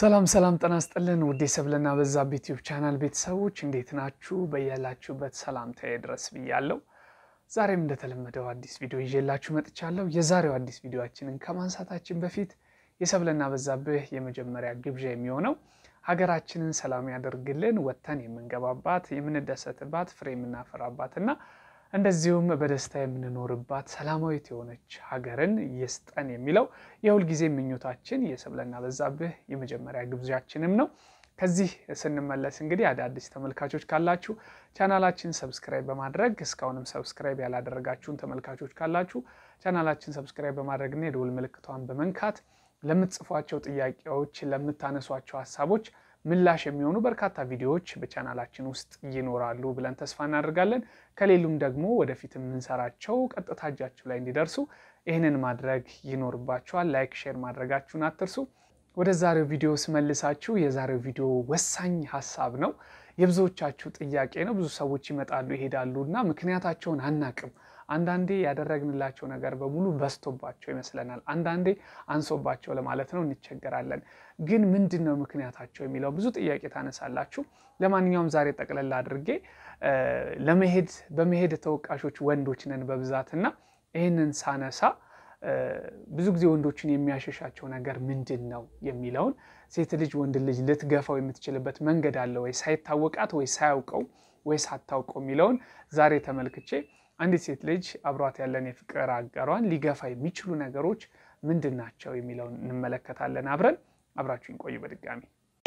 ሰላም ሰላም ጤና ይስጥልን ውድ የሰብለና በዛብህ ዩቲዩብ ቻናል ቤተሰቦች እንዴት ናችሁ? በያላችሁበት ሰላምታዬ ድረስ ብያለሁ። ዛሬም እንደተለመደው አዲስ ቪዲዮ ይዤላችሁ መጥቻለሁ። የዛሬው አዲስ ቪዲዮችንን ከማንሳታችን በፊት የሰብለና በዛብህ የመጀመሪያ ግብዣ የሚሆነው ሀገራችንን ሰላም ያደርግልን፣ ወጥተን የምንገባባት የምንደሰትባት፣ ፍሬ የምናፈራባት እና እንደዚሁም በደስታ የምንኖርባት ሰላማዊት የሆነች ሀገርን ይስጠን የሚለው የሁልጊዜ ምኞታችን የሰብለና በዛብህ የመጀመሪያ ግብዣችንም ነው። ከዚህ ስንመለስ እንግዲህ አዳዲስ ተመልካቾች ካላችሁ ቻናላችን ሰብስክራይብ በማድረግ እስካሁንም ሰብስክራይብ ያላደረጋችሁን ተመልካቾች ካላችሁ ቻናላችን ሰብስክራይብ በማድረግና የደወል ምልክቷን በመንካት ለምትጽፏቸው ጥያቄዎች፣ ለምታነሷቸው ሀሳቦች ምላሽ የሚሆኑ በርካታ ቪዲዮዎች በቻናላችን ውስጥ ይኖራሉ ብለን ተስፋ እናደርጋለን። ከሌሉም ደግሞ ወደፊት የምንሰራቸው ቀጥታ እጃችሁ ላይ እንዲደርሱ ይህንን ማድረግ ይኖርባችኋል። ላይክ፣ ሼር ማድረጋችሁን አትርሱ። ወደ ዛሬው ቪዲዮ ስመልሳችሁ የዛሬው ቪዲዮ ወሳኝ ሀሳብ ነው። የብዙዎቻችሁ ጥያቄ ነው። ብዙ ሰዎች ይመጣሉ ይሄዳሉ እና ምክንያታቸውን አናቅም። አንዳንዴ ያደረግንላቸው ነገር በሙሉ በዝቶባቸው ይመስለናል። አንዳንዴ አንሶባቸው ለማለት ነው እንቸገራለን። ግን ምንድን ነው ምክንያታቸው የሚለው ብዙ ጥያቄ ታነሳላችሁ። ለማንኛውም ዛሬ ጠቅለላ አድርጌ ለመሄድ በመሄድ ተወቃሾች ወንዶች ነን በብዛትና ይህንን ሳነሳ ብዙ ጊዜ ወንዶችን የሚያሸሻቸው ነገር ምንድን ነው የሚለውን ሴት ልጅ ወንድ ልጅ ልትገፋው የምትችልበት መንገድ አለ ወይ ሳይታወቃት ወይ ሳያውቀው ወይ ሳታውቀው የሚለውን ዛሬ ተመልክቼ አንዲት ሴት ልጅ አብሯት ያለን የፍቅር አጋሯን ሊገፋ የሚችሉ ነገሮች ምንድን ናቸው የሚለውን እንመለከታለን። አብረን አብራችሁን ቆዩ። በድጋሚ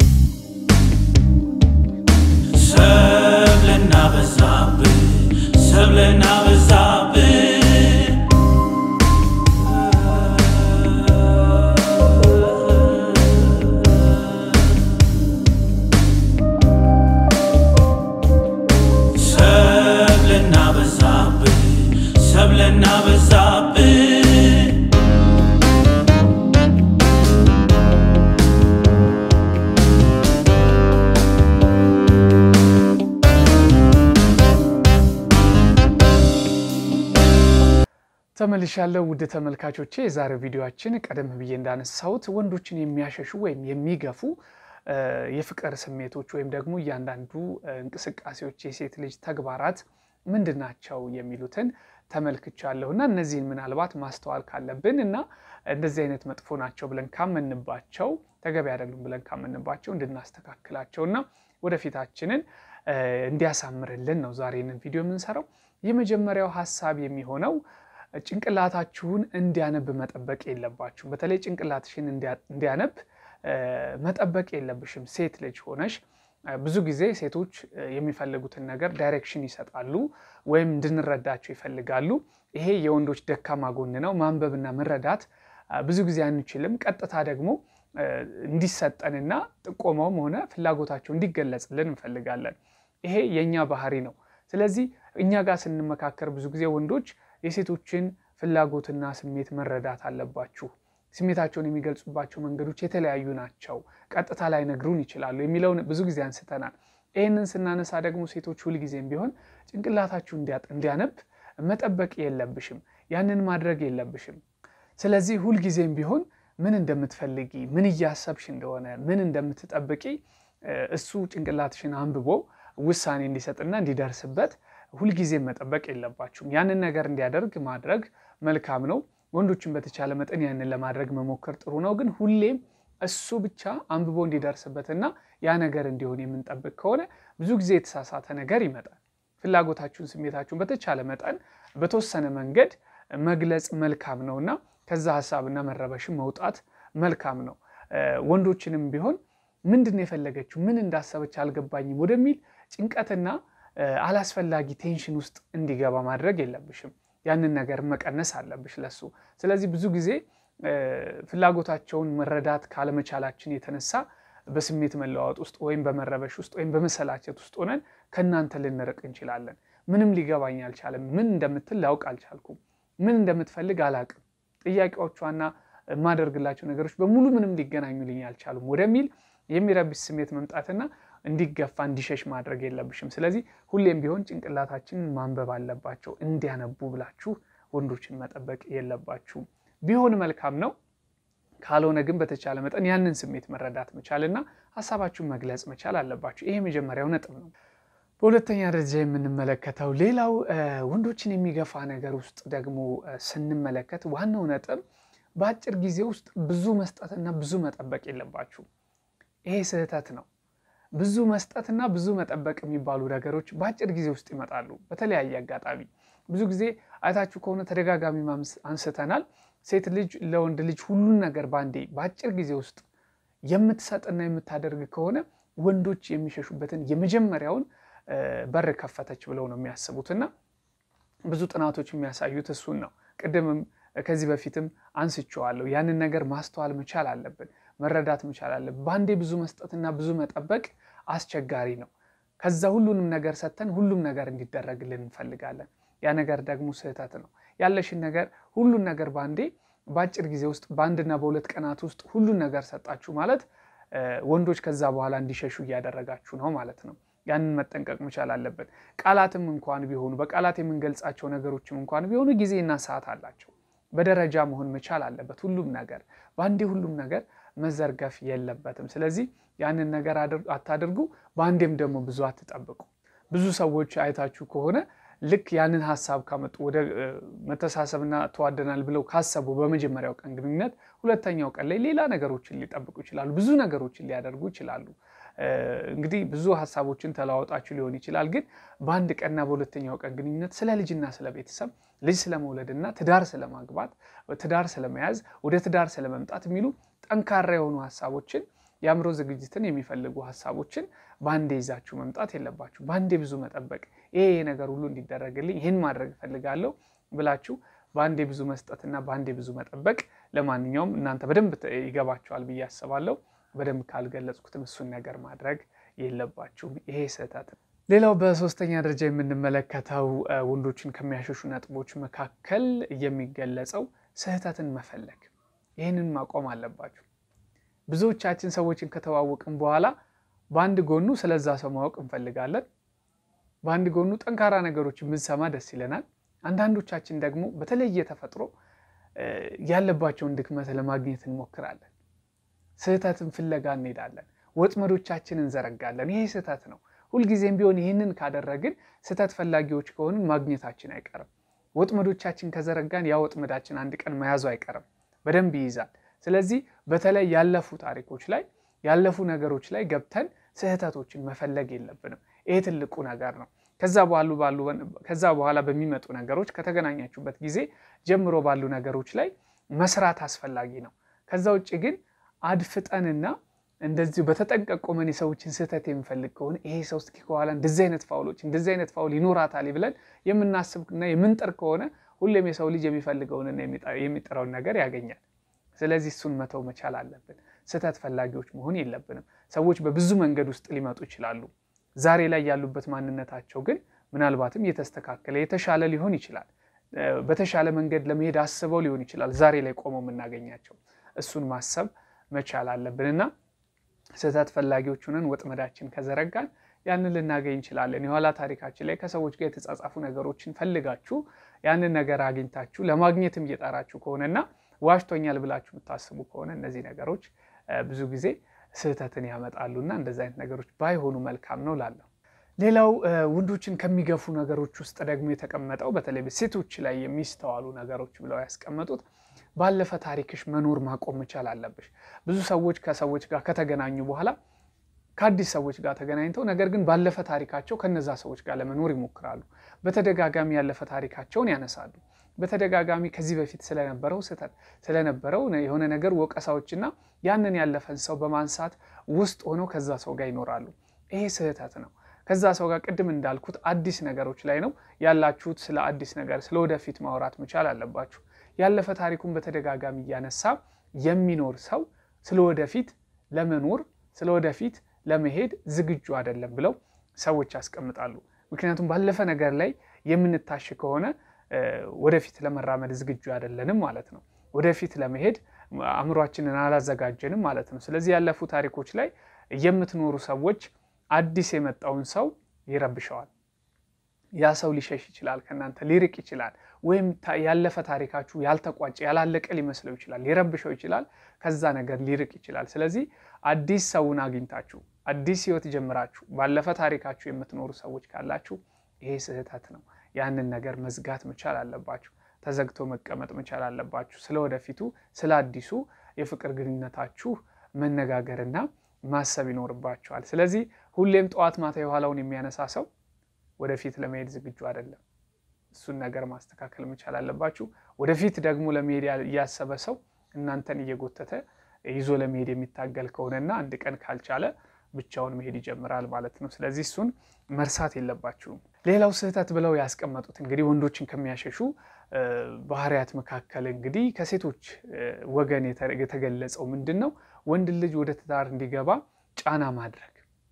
ሰብለና በዛብህ ሰብለና በዛብህ ሰብለና በዛብህ ሰብለና በዛብህ ተመልሻለሁ ውድ ተመልካቾቼ። የዛሬው ቪዲዮችን ቀደም ብዬ እንዳነሳሁት ወንዶችን የሚያሸሹ ወይም የሚገፉ የፍቅር ስሜቶች ወይም ደግሞ እያንዳንዱ እንቅስቃሴዎች የሴት ልጅ ተግባራት ምንድን ናቸው የሚሉትን ተመልክቻለሁ እና እነዚህን ምናልባት ማስተዋል ካለብን እና እንደዚህ አይነት መጥፎ ናቸው ብለን ካመንባቸው ተገቢ አይደሉም ብለን ካመንባቸው እንድናስተካክላቸው እና ወደፊታችንን እንዲያሳምርልን ነው ዛሬ ይህንን ቪዲዮ የምንሰራው። የመጀመሪያው ሀሳብ የሚሆነው ጭንቅላታችሁን እንዲያነብ መጠበቅ የለባችሁም። በተለይ ጭንቅላትሽን እንዲያነብ መጠበቅ የለብሽም። ሴት ልጅ ሆነሽ ብዙ ጊዜ ሴቶች የሚፈልጉትን ነገር ዳይሬክሽን ይሰጣሉ ወይም እንድንረዳቸው ይፈልጋሉ። ይሄ የወንዶች ደካማ ጎን ነው። ማንበብና መረዳት ብዙ ጊዜ አንችልም። ቀጥታ ደግሞ እንዲሰጠንና ጥቆማውም ሆነ ፍላጎታቸው እንዲገለጽልን እንፈልጋለን። ይሄ የእኛ ባህሪ ነው። ስለዚህ እኛ ጋር ስንመካከር ብዙ ጊዜ ወንዶች የሴቶችን ፍላጎትና ስሜት መረዳት አለባችሁ፣ ስሜታቸውን የሚገልጹባቸው መንገዶች የተለያዩ ናቸው፣ ቀጥታ ላይ ነግሩን ይችላሉ የሚለውን ብዙ ጊዜ አንስተናል። ይህንን ስናነሳ ደግሞ ሴቶች ሁልጊዜም ቢሆን ጭንቅላታችሁ እንዲያነብ መጠበቅ የለብሽም፣ ያንን ማድረግ የለብሽም። ስለዚህ ሁልጊዜም ቢሆን ምን እንደምትፈልጊ፣ ምን እያሰብሽ እንደሆነ፣ ምን እንደምትጠብቂ እሱ ጭንቅላትሽን አንብቦ ውሳኔ እንዲሰጥና እንዲደርስበት ሁልጊዜም መጠበቅ የለባችሁም። ያንን ነገር እንዲያደርግ ማድረግ መልካም ነው። ወንዶችን በተቻለ መጠን ያንን ለማድረግ መሞከር ጥሩ ነው። ግን ሁሌም እሱ ብቻ አንብቦ እንዲደርስበትና ያ ነገር እንዲሆን የምንጠብቅ ከሆነ ብዙ ጊዜ የተሳሳተ ነገር ይመጣል። ፍላጎታችሁን፣ ስሜታችሁን በተቻለ መጠን በተወሰነ መንገድ መግለጽ መልካም ነው እና ከዛ ሀሳብና መረበሽን መውጣት መልካም ነው። ወንዶችንም ቢሆን ምንድን ነው የፈለገችው ምን እንዳሰበች አልገባኝም ወደሚል ጭንቀትና አላስፈላጊ ቴንሽን ውስጥ እንዲገባ ማድረግ የለብሽም። ያንን ነገር መቀነስ አለብሽ ለሱ። ስለዚህ ብዙ ጊዜ ፍላጎታቸውን መረዳት ካለመቻላችን የተነሳ በስሜት መለዋወጥ ውስጥ ወይም በመረበሽ ውስጥ ወይም በመሰላቸት ውስጥ ሆነን ከእናንተ ልንርቅ እንችላለን። ምንም ሊገባኝ አልቻለም፣ ምን እንደምትል ላውቅ አልቻልኩም፣ ምን እንደምትፈልግ አላቅም፣ ጥያቄዎቿና የማደርግላቸው ነገሮች በሙሉ ምንም ሊገናኙልኝ አልቻሉም ወደሚል የሚረብሽ ስሜት መምጣትና እንዲገፋ እንዲሸሽ ማድረግ የለብሽም። ስለዚህ ሁሌም ቢሆን ጭንቅላታችንን ማንበብ አለባቸው። እንዲያነቡ ብላችሁ ወንዶችን መጠበቅ የለባችሁም። ቢሆን መልካም ነው። ካልሆነ ግን በተቻለ መጠን ያንን ስሜት መረዳት መቻል እና ሀሳባችሁን መግለጽ መቻል አለባችሁ። ይሄ የመጀመሪያው ነጥብ ነው። በሁለተኛ ደረጃ የምንመለከተው ሌላው ወንዶችን የሚገፋ ነገር ውስጥ ደግሞ ስንመለከት ዋናው ነጥብ በአጭር ጊዜ ውስጥ ብዙ መስጠትና ብዙ መጠበቅ የለባችሁም። ይሄ ስህተት ነው። ብዙ መስጠትና ብዙ መጠበቅ የሚባሉ ነገሮች በአጭር ጊዜ ውስጥ ይመጣሉ። በተለያየ አጋጣሚ ብዙ ጊዜ አይታችሁ ከሆነ ተደጋጋሚ አንስተናል። ሴት ልጅ ለወንድ ልጅ ሁሉን ነገር በአንዴ በአጭር ጊዜ ውስጥ የምትሰጥና የምታደርግ ከሆነ ወንዶች የሚሸሹበትን የመጀመሪያውን በር ከፈተች ብለው ነው የሚያስቡትና ብዙ ጥናቶች የሚያሳዩት እሱን ነው። ቅድምም ከዚህ በፊትም አንስቼዋለሁ። ያንን ነገር ማስተዋል መቻል አለብን፣ መረዳት መቻል አለብን። በአንዴ ብዙ መስጠትና ብዙ መጠበቅ አስቸጋሪ ነው። ከዛ ሁሉንም ነገር ሰጥተን ሁሉም ነገር እንዲደረግልን እንፈልጋለን። ያ ነገር ደግሞ ስህተት ነው። ያለሽን ነገር ሁሉን ነገር በአንዴ በአጭር ጊዜ ውስጥ በአንድና በሁለት ቀናት ውስጥ ሁሉን ነገር ሰጣችሁ ማለት ወንዶች ከዛ በኋላ እንዲሸሹ እያደረጋችሁ ነው ማለት ነው። ያንን መጠንቀቅ መቻል አለብን። ቃላትም እንኳን ቢሆኑ በቃላት የምንገልጻቸው ነገሮችም እንኳን ቢሆኑ ጊዜና ሰዓት አላቸው። በደረጃ መሆን መቻል አለበት። ሁሉም ነገር በአንዴ ሁሉም ነገር መዘርገፍ የለበትም። ስለዚህ ያንን ነገር አታድርጉ። በአንዴም ደግሞ ብዙ አትጠብቁ። ብዙ ሰዎች አይታችሁ ከሆነ ልክ ያንን ሀሳብ ካመጡ ወደ መተሳሰብና ተዋደናል ብለው ካሰቡ በመጀመሪያው ቀን ግንኙነት ሁለተኛው ቀን ላይ ሌላ ነገሮችን ሊጠብቁ ይችላሉ። ብዙ ነገሮችን ሊያደርጉ ይችላሉ። እንግዲህ ብዙ ሀሳቦችን ተለዋወጣችሁ ሊሆን ይችላል። ግን በአንድ ቀንና በሁለተኛው ቀን ግንኙነት ስለ ልጅና ስለ ቤተሰብ ልጅ ስለመውለድና ትዳር ስለማግባት ትዳር ስለመያዝ ወደ ትዳር ስለመምጣት የሚሉ ጠንካራ የሆኑ ሀሳቦችን የአእምሮ ዝግጅትን የሚፈልጉ ሀሳቦችን በአንዴ ይዛችሁ መምጣት የለባችሁ። በአንዴ ብዙ መጠበቅ ይሄ ነገር ሁሉ እንዲደረግልኝ ይህን ማድረግ እፈልጋለሁ ብላችሁ በአንዴ ብዙ መስጠትና በአንዴ ብዙ መጠበቅ ለማንኛውም እናንተ በደንብ ይገባችኋል ብዬ አስባለሁ። በደንብ ካልገለጽኩትም እሱን ነገር ማድረግ የለባችሁም። ይሄ ስህተት ነው። ሌላው በሶስተኛ ደረጃ የምንመለከተው ወንዶችን ከሚያሸሹ ነጥቦች መካከል የሚገለጸው ስህተትን መፈለግ። ይህንን ማቆም አለባችሁ። ብዙዎቻችን ሰዎችን ከተዋወቅን በኋላ በአንድ ጎኑ ስለዛ ሰው ማወቅ እንፈልጋለን። በአንድ ጎኑ ጠንካራ ነገሮችን ብንሰማ ደስ ይለናል። አንዳንዶቻችን ደግሞ በተለየ ተፈጥሮ ያለባቸውን ድክመት ለማግኘት እንሞክራለን። ስህተትን ፍለጋ እንሄዳለን። ወጥመዶቻችን እንዘረጋለን። ይሄ ስህተት ነው። ሁልጊዜም ቢሆን ይህንን ካደረግን ስህተት ፈላጊዎች ከሆንን ማግኘታችን አይቀርም። ወጥመዶቻችን ከዘረጋን ያ ወጥመዳችን አንድ ቀን መያዙ አይቀርም፣ በደንብ ይይዛል። ስለዚህ በተለይ ያለፉ ታሪኮች ላይ ያለፉ ነገሮች ላይ ገብተን ስህተቶችን መፈለግ የለብንም። ይሄ ትልቁ ነገር ነው። ከዛ በኋላ በሚመጡ ነገሮች ከተገናኛችሁበት ጊዜ ጀምሮ ባሉ ነገሮች ላይ መስራት አስፈላጊ ነው። ከዛ ውጭ ግን አድፍጠንና እንደዚሁ በተጠንቀቅ ቆመን የሰዎችን ስህተት የምንፈልግ ከሆነ ይሄ ሰው እስኪ ከኋላ እንደዚህ አይነት ፋውሎች እንደዚህ አይነት ፋውል ይኖራታል ብለን የምናስብና የምንጥር ከሆነ ሁሌም የሰው ልጅ የሚፈልገውንና የሚጥረውን ነገር ያገኛል። ስለዚህ እሱን መተው መቻል አለብን። ስህተት ፈላጊዎች መሆን የለብንም። ሰዎች በብዙ መንገድ ውስጥ ሊመጡ ይችላሉ። ዛሬ ላይ ያሉበት ማንነታቸው ግን ምናልባትም የተስተካከለ የተሻለ ሊሆን ይችላል። በተሻለ መንገድ ለመሄድ አስበው ሊሆን ይችላል ዛሬ ላይ ቆመው የምናገኛቸው። እሱን ማሰብ መቻል አለብን እና ስህተት ፈላጊዎች ሆነን ወጥመዳችን ከዘረጋን ያንን ልናገኝ እንችላለን። የኋላ ታሪካችን ላይ ከሰዎች ጋር የተጻጻፉ ነገሮችን ፈልጋችሁ ያንን ነገር አግኝታችሁ ለማግኘትም እየጣራችሁ ከሆነና ዋሽቶኛል ብላችሁ የምታስቡ ከሆነ እነዚህ ነገሮች ብዙ ጊዜ ስህተትን ያመጣሉና እንደዚህ አይነት ነገሮች ባይሆኑ መልካም ነው ላለሁ። ሌላው ወንዶችን ከሚገፉ ነገሮች ውስጥ ደግሞ የተቀመጠው በተለይ ሴቶች ላይ የሚስተዋሉ ነገሮች ብለው ያስቀመጡት ባለፈ ታሪክሽ መኖር ማቆም መቻል አለብሽ። ብዙ ሰዎች ከሰዎች ጋር ከተገናኙ በኋላ ከአዲስ ሰዎች ጋር ተገናኝተው ነገር ግን ባለፈ ታሪካቸው ከነዛ ሰዎች ጋር ለመኖር ይሞክራሉ። በተደጋጋሚ ያለፈ ታሪካቸውን ያነሳሉ። በተደጋጋሚ ከዚህ በፊት ስለነበረው ስህተት ስለነበረው የሆነ ነገር ወቀሳዎችና ያንን ያለፈን ሰው በማንሳት ውስጥ ሆነው ከዛ ሰው ጋር ይኖራሉ። ይሄ ስህተት ነው። ከዛ ሰው ጋር ቅድም እንዳልኩት አዲስ ነገሮች ላይ ነው ያላችሁት። ስለ አዲስ ነገር ስለ ወደፊት ማውራት መቻል አለባችሁ። ያለፈ ታሪኩን በተደጋጋሚ እያነሳ የሚኖር ሰው ስለ ወደፊት ለመኖር ስለ ወደፊት ለመሄድ ዝግጁ አይደለም ብለው ሰዎች ያስቀምጣሉ። ምክንያቱም ባለፈ ነገር ላይ የምንታሽ ከሆነ ወደፊት ለመራመድ ዝግጁ አይደለንም ማለት ነው። ወደፊት ለመሄድ አእምሯችንን አላዘጋጀንም ማለት ነው። ስለዚህ ያለፉ ታሪኮች ላይ የምትኖሩ ሰዎች አዲስ የመጣውን ሰው ይረብሸዋል፣ ያ ሰው ሊሸሽ ይችላል፣ ከእናንተ ሊርቅ ይችላል። ወይም ያለፈ ታሪካችሁ ያልተቋጨ ያላለቀ ሊመስለው ይችላል፣ ሊረብሸው ይችላል፣ ከዛ ነገር ሊርቅ ይችላል። ስለዚህ አዲስ ሰውን አግኝታችሁ አዲስ ህይወት ጀምራችሁ ባለፈ ታሪካችሁ የምትኖሩ ሰዎች ካላችሁ ይሄ ስህተት ነው። ያንን ነገር መዝጋት መቻል አለባችሁ። ተዘግቶ መቀመጥ መቻል አለባችሁ። ስለ ወደፊቱ ስለ አዲሱ የፍቅር ግንኙነታችሁ መነጋገርና ማሰብ ይኖርባችኋል። ስለዚህ ሁሌም ጠዋት ማታ የኋላውን የሚያነሳ ሰው ወደፊት ለመሄድ ዝግጁ አይደለም። እሱን ነገር ማስተካከል መቻል አለባችሁ። ወደፊት ደግሞ ለመሄድ እያሰበ ሰው እናንተን እየጎተተ ይዞ ለመሄድ የሚታገል ከሆነና አንድ ቀን ካልቻለ ብቻውን መሄድ ይጀምራል ማለት ነው። ስለዚህ እሱን መርሳት የለባችሁም። ሌላው ስህተት ብለው ያስቀመጡት እንግዲህ ወንዶችን ከሚያሸሹ ባህሪያት መካከል እንግዲህ ከሴቶች ወገን የተገለጸው ምንድን ነው? ወንድ ልጅ ወደ ትዳር እንዲገባ ጫና ማድረግ፣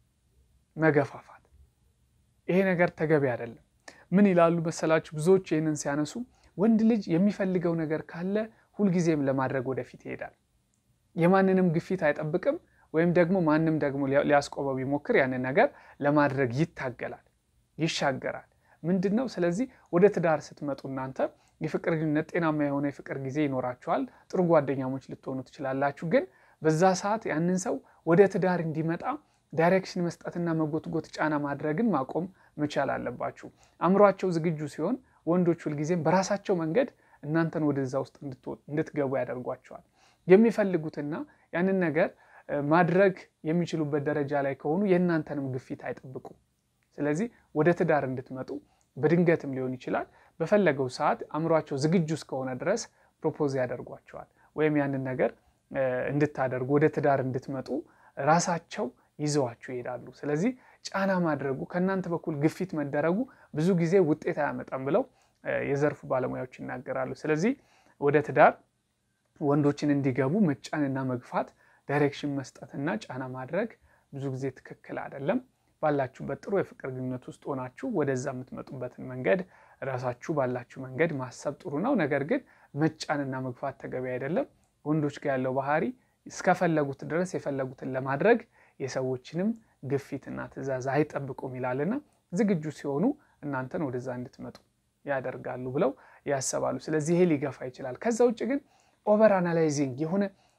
መገፋፋት። ይሄ ነገር ተገቢ አይደለም። ምን ይላሉ መሰላችሁ? ብዙዎች ይህንን ሲያነሱ ወንድ ልጅ የሚፈልገው ነገር ካለ ሁልጊዜም ለማድረግ ወደፊት ይሄዳል። የማንንም ግፊት አይጠብቅም። ወይም ደግሞ ማንም ደግሞ ሊያስቆመው ቢሞክር ያንን ነገር ለማድረግ ይታገላል፣ ይሻገራል። ምንድን ነው? ስለዚህ ወደ ትዳር ስትመጡ እናንተ የፍቅር ግንኙነት ጤናማ የሆነ የፍቅር ጊዜ ይኖራችኋል። ጥሩ ጓደኛሞች ልትሆኑ ትችላላችሁ። ግን በዛ ሰዓት ያንን ሰው ወደ ትዳር እንዲመጣ ዳይሬክሽን መስጠትና መጎትጎት፣ ጫና ማድረግን ማቆም መቻል አለባችሁ። አእምሯቸው ዝግጁ ሲሆን ወንዶች ሁልጊዜም በራሳቸው መንገድ እናንተን ወደዛ ውስጥ እንድትገቡ ያደርጓቸዋል። የሚፈልጉትና ያንን ነገር ማድረግ የሚችሉበት ደረጃ ላይ ከሆኑ የእናንተንም ግፊት አይጠብቁም። ስለዚህ ወደ ትዳር እንድትመጡ በድንገትም ሊሆን ይችላል፣ በፈለገው ሰዓት አእምሯቸው ዝግጁ እስከሆነ ድረስ ፕሮፖዝ ያደርጓቸዋል። ወይም ያንን ነገር እንድታደርጉ ወደ ትዳር እንድትመጡ ራሳቸው ይዘዋችሁ ይሄዳሉ። ስለዚህ ጫና ማድረጉ ከእናንተ በኩል ግፊት መደረጉ ብዙ ጊዜ ውጤት አያመጣም ብለው የዘርፉ ባለሙያዎች ይናገራሉ። ስለዚህ ወደ ትዳር ወንዶችን እንዲገቡ መጫንና መግፋት ዳይሬክሽን መስጠትና ጫና ማድረግ ብዙ ጊዜ ትክክል አይደለም። ባላችሁበት ጥሩ የፍቅር ግንኙነት ውስጥ ሆናችሁ ወደዛ የምትመጡበትን መንገድ ራሳችሁ ባላችሁ መንገድ ማሰብ ጥሩ ነው። ነገር ግን መጫንና መግፋት ተገቢ አይደለም። ወንዶች ጋር ያለው ባህሪ እስከፈለጉት ድረስ የፈለጉትን ለማድረግ የሰዎችንም ግፊትና ትዕዛዝ አይጠብቁም ይላልና ዝግጁ ሲሆኑ እናንተን ወደዛ እንድትመጡ ያደርጋሉ ብለው ያሰባሉ። ስለዚህ ይሄ ሊገፋ ይችላል። ከዛ ውጭ ግን ኦቨር አናላይዚንግ የሆነ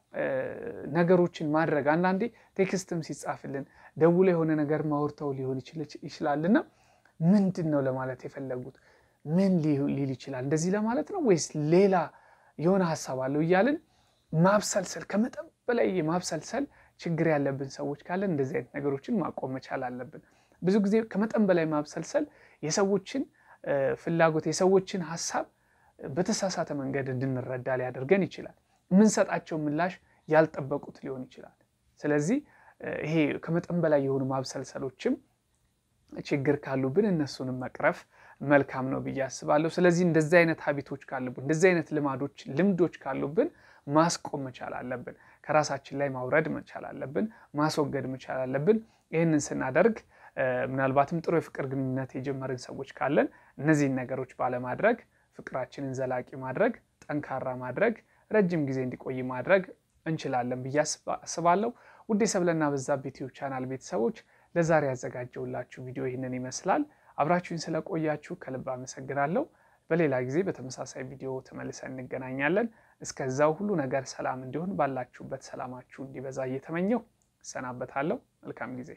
ነገሮችን ማድረግ አንዳንዴ ቴክስትም ሲጻፍልን ደውሎ የሆነ ነገር ማውርተው ሊሆን ይችላልና ምንድን ነው ለማለት የፈለጉት ምን ሊል ይችላል? እንደዚህ ለማለት ነው ወይስ ሌላ የሆነ ሀሳብ አለው እያልን ማብሰልሰል፣ ከመጠን በላይ የማብሰልሰል ችግር ያለብን ሰዎች ካለን እንደዚህ አይነት ነገሮችን ማቆም መቻል አለብን። ብዙ ጊዜ ከመጠን በላይ ማብሰልሰል የሰዎችን ፍላጎት የሰዎችን ሀሳብ በተሳሳተ መንገድ እንድንረዳ ሊያደርገን ይችላል። የምንሰጣቸው ምላሽ ያልጠበቁት ሊሆን ይችላል። ስለዚህ ይሄ ከመጠን በላይ የሆኑ ማብሰልሰሎችም ችግር ካሉብን እነሱንም መቅረፍ መልካም ነው ብዬ አስባለሁ። ስለዚህ እንደዚህ አይነት ሀቢቶች ካሉብን፣ እንደዚህ አይነት ልማዶች፣ ልምዶች ካሉብን ማስቆም መቻል አለብን። ከራሳችን ላይ ማውረድ መቻል አለብን። ማስወገድ መቻል አለብን። ይህንን ስናደርግ ምናልባትም ጥሩ የፍቅር ግንኙነት የጀመርን ሰዎች ካለን እነዚህን ነገሮች ባለማድረግ ፍቅራችንን ዘላቂ ማድረግ፣ ጠንካራ ማድረግ፣ ረጅም ጊዜ እንዲቆይ ማድረግ እንችላለን ብዬ አስባለሁ። ውድ የሰብለና በዛብህ ዩቲዩብ ቻናል ቤተሰቦች ለዛሬ ያዘጋጀውላችሁ ቪዲዮ ይህንን ይመስላል። አብራችሁኝ ስለቆያችሁ ከልብ አመሰግናለሁ። በሌላ ጊዜ በተመሳሳይ ቪዲዮ ተመልሰን እንገናኛለን። እስከዛው ሁሉ ነገር ሰላም እንዲሆን ባላችሁበት ሰላማችሁ እንዲበዛ እየተመኘው እሰናበታለሁ። መልካም ጊዜ።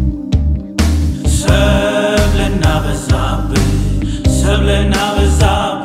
ሰብለና በዛብህ ሰብለና በዛብህ